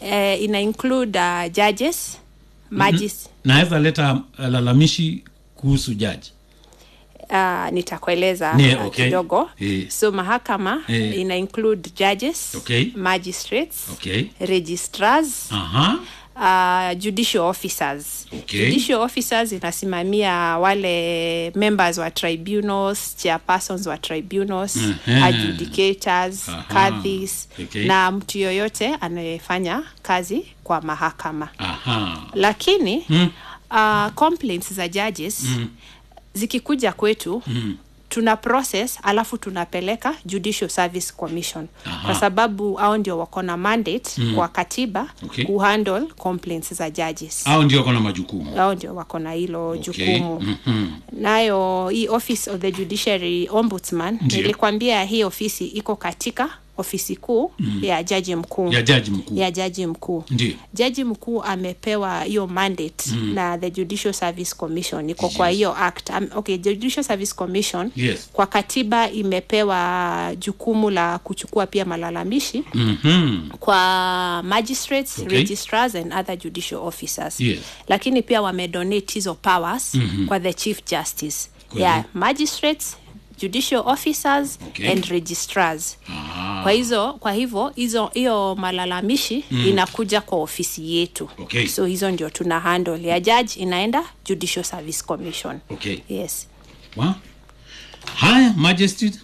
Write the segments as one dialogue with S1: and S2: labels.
S1: eh, ina include uh, judges magis
S2: naweza leta uh, lalamishi kuhusu jaji
S1: uh, nitakueleza
S2: Ni,
S1: uh,
S2: okay.
S1: kidogo
S2: Eh.
S1: so mahakama
S2: Eh.
S1: ina include judges
S2: Okay.
S1: magistrates
S2: okay
S1: registrars
S2: aha
S1: uh, judicial officers
S2: Okay.
S1: judicial officers inasimamia wale members wa tribunals chairpersons wa tribunals
S2: Mhm.
S1: adjudicators
S2: Aha.
S1: kadhis
S2: Okay.
S1: na mtu yoyote anayefanya kazi kwa mahakama
S2: aha
S1: lakini
S2: Mm.
S1: uh, complaints za judges
S2: Mm.
S1: zikikuja kwetu
S2: Mm.
S1: tuna process alafu tunapeleka judicial service commission
S2: Aha.
S1: kwa sababu hao ndio wako na mandate
S2: Mm.
S1: kwa katiba
S2: Okay.
S1: kuhandle complaints za judges
S2: au ndio kona majukumu
S1: hao ndio wako na hilo
S2: okay.
S1: jukumu
S2: Mhm.
S1: nayo hii office of the judiciary ombudsman
S2: Ndio.
S1: nilikwambia hii ofisi iko katika ofisi kuu mm. ya jaji mkuu
S2: ya jaji mkuu
S1: ya jaji mkuu
S2: ndio
S1: jaji mkuu amepewa hiyo mandate mm. na the judicial service commission iko kwa hiyo act um, okay judicial service commission
S2: Yes.
S1: kwa katiba imepewa jukumu la kuchukua pia malalamishi
S2: Mhm.
S1: kwa magistrates
S2: Okay.
S1: registrars and other judicial officers
S2: Yes.
S1: lakini pia wamedonate hizo powers
S2: Mhm.
S1: kwa the chief justice
S2: Kweli.
S1: yeah, magistrates judicial officers
S2: Okay.
S1: and registrars
S2: Ah.
S1: kwa hizo kwa hivyo hizo hiyo malalamishi mm. inakuja kwa ofisi yetu
S2: Okay.
S1: so hizo ndio tuna handle ya judge inaenda judicial service commission
S2: okay
S1: yes
S2: Wa? haya magistrate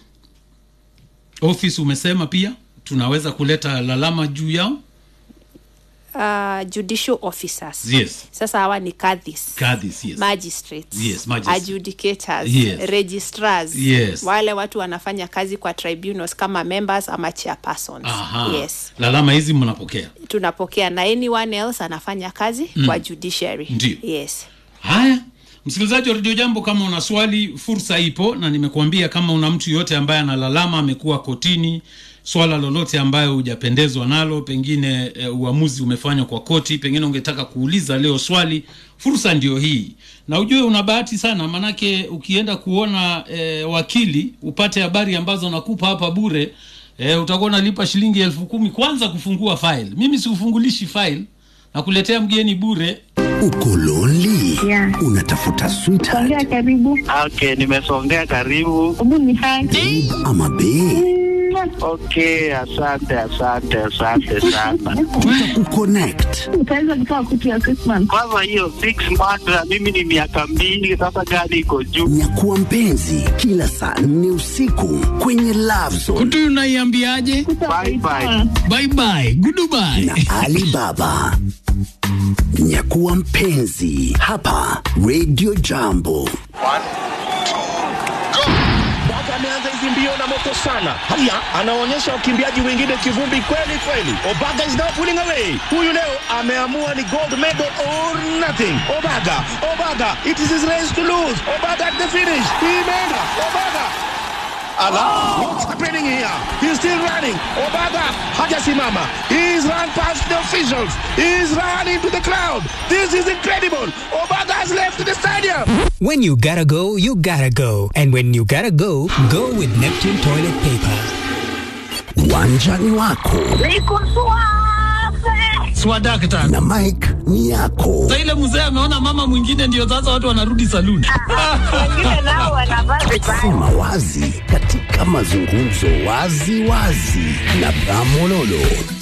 S2: office umesema pia tunaweza kuleta lalama juu yao
S1: uh, judicial officers
S2: yes
S1: sasa hawa ni kadhis
S2: kadhis yes
S1: magistrates,
S2: Yes, magistrates.
S1: adjudicators
S2: Yes.
S1: registrars
S2: Yes.
S1: wale watu wanafanya kazi kwa tribunals kama members ama chairpersons
S2: Aha.
S1: yes
S2: lalama hizi mnapokea
S1: tunapokea na anyone else anafanya kazi mm. kwa judiciary
S2: Ndio.
S1: yes
S2: haya msikilizaji wa redio jambo kama una swali fursa ipo na nimekuambia kama una mtu yoyote ambaye analalama amekuwa kotini swala lolote ambayo hujapendezwa nalo pengine e, uamuzi umefanywa kwa koti pengine ungetaka kuuliza leo swali fursa ndio hii na ujue una bahati sana manake ukienda kuona e, wakili upate habari ambazo nakupa hapa bure e, utakuwa unalipa shilingi elfu kumi kwanza kufungua file mimi sikufungulishi file na kuletea mgeni bure
S3: uko lonely
S4: Yeah.
S3: unatafuta sweetheart
S4: Songea karibu.
S5: Okay, nimesongea karibu.
S4: Hebu ni hai.
S3: ama bae
S5: Okay, asante asante asante sana.
S3: tutakukonnect
S4: Utaweza kutoa kutu ya Christmas.
S5: Kwanza hiyo six months na mimi ni miaka mbili sasa, gari iko juu.
S3: nyakuwa mpenzi kila saa nne usiku kwenye love zone
S2: kutu unaiambiaje
S5: Bye bye.
S2: bye bye goodbye
S3: na alibaba nyakuwa mpenzi hapa radio jambo
S6: Baba ameanza hizi mbio na moto sana. Haya, anaonyesha wakimbiaji wengine kivumbi kweli kweli. Obaga is now pulling away. Huyu leo ameamua ni gold medal or nothing. Obaga, Obaga, it is his race to lose. Obaga at the finish. Imeenda. Obaga. Allah, what's happening here? He's still running. Obaga hajasimama. He's run past the officials. He's run into the crowd. This is incredible. Obaga has left the stadium.
S7: When you gotta go, you gotta go. And when you gotta go, go with Neptune toilet paper.
S3: uwanjani wako
S4: Niko suave.
S2: swadakta
S3: na mike ni yako
S2: sa ile mzee ameona mama mwingine ndio sasa watu wanarudi saluni
S4: Wengine nao wanavaa vibaya.
S3: sema wazi katika mazungumzo wazi wazi na bramololo